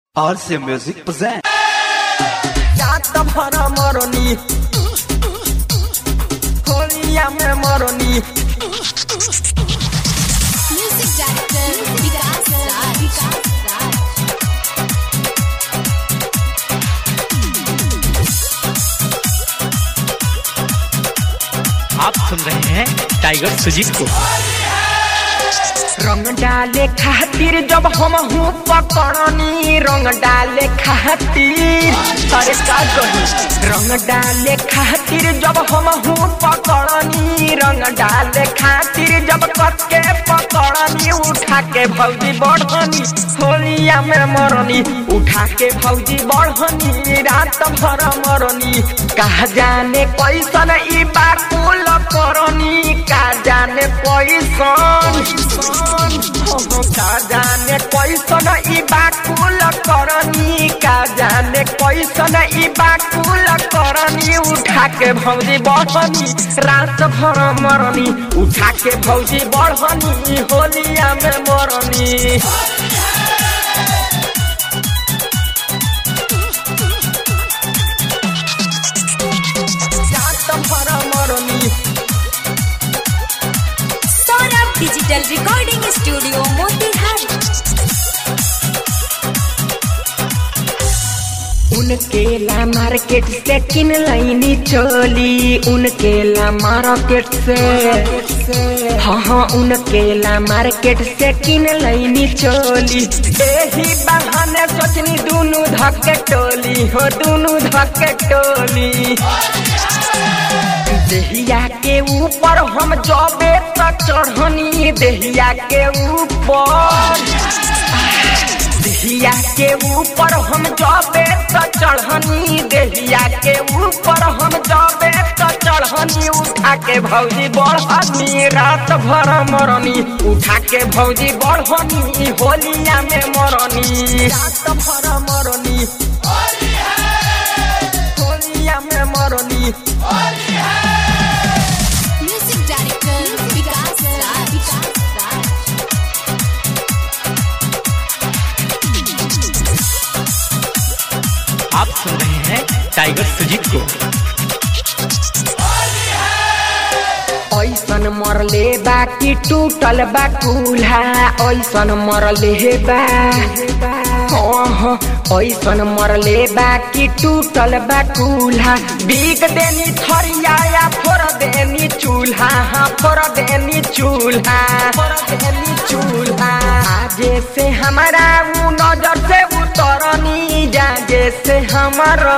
RC Music present. जात भर मरनी होलिया में मरनी Music director Vikas Raj. Vikas Raj. आप सुन रहे हैं टाइगर सुजीत को रंग डाले खातिर जब हम हूँ पकड़नी रंग डाले खातिर अरे का कही रंग डाले खातिर जब हम हूँ पकड़नी रंग डाले खातिर जब कस के पकड़नी उठा के भौजी बढ़नी होलिया में मरनी उठा के भौजी बढ़नी रात भर मरनी कहा जाने कैसन ई बाकुल करनी का जाने कैसन का जाने कैसन ई बाकुल करनी का जाने कैसन ई बाकुल करनी उठा के भौजी बढ़नी रात भर मरनी उठा के भौजी बढ़नी होलिया में मरनी रात भर मरनी Saurabh Digital Recording Studio Motihari. उनके ला मार्केट से किन लाइनी चोली उनके ला मार्केट से हाँ हाँ उनके ला मार्केट से किन लाइनी चोली यही बहाने सोचनी दोनों धक्के टोली हो दोनों धक्के टोली देहिया के ऊपर हम जबे तक चढ़नी देहिया के ऊपर देहिया के ऊपर हम जबे त चढ़नी देहिया के ऊपर हम जबे त चढ़नी उठा के भौजी बढ़नी रात भर मरनी उठा के भौजी बढ़नी होलिया में मरनी रात भर मरनी होलिया में मरनी Music director Vikas Raj. Vikas Raj. आप सुन रहे हैं टाइगर सुजीत को ऐसन मरले बा कि टूटल बा कुल्हा ऐसन मरले बा हाँ, ऐसन मरले बा कि टूटल बा कुल्हा बिक देनी थरिया या फोड़ देनी चूल्हा हाँ फोड़ देनी चूल्हा फोड़ देनी चूल्हा आजे से हमारा उ नजर से उतरनी जाजे से हमारा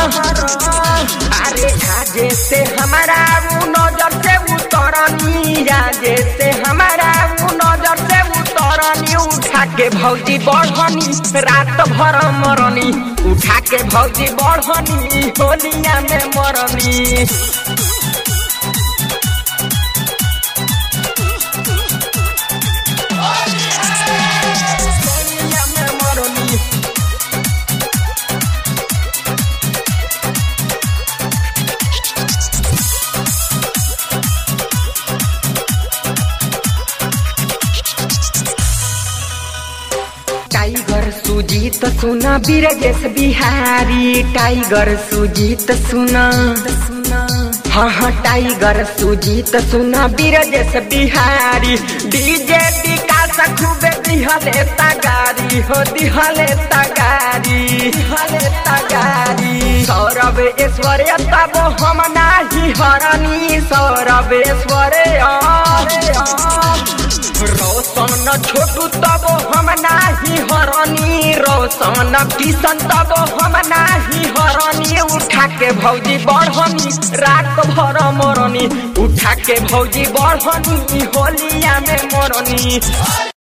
अरे आजे से हमारा उ नजर से उतरनी जाजे से हमारा उ नजर से उतरनी उठा के भौजी बढ़नी रात भर मरनी उठा के भौजी बढ़नी होलिया में मरनी होलिया में मरनी टाइगर सुजीत सुना बिरजेश बिहारी टाइगर सुजीत सुना हाँ हाँ टाइगर सुजीत सुना बिरजेश बिहारी डीजे विकास खूबे दिहले तगारी हो दिहले तगारी दिहले तगारी सौरभ ऐश्वर्य तब हम नाही हरनी सौरभ ऐश्वर्य रोशन छोटू तब हम नाही हरनी रोशन किशन तब हम नाही हरनी उठा के भौजी बढ़नी रात भर मरनी उठा के भौजी बढ़नी होलिया में मरनी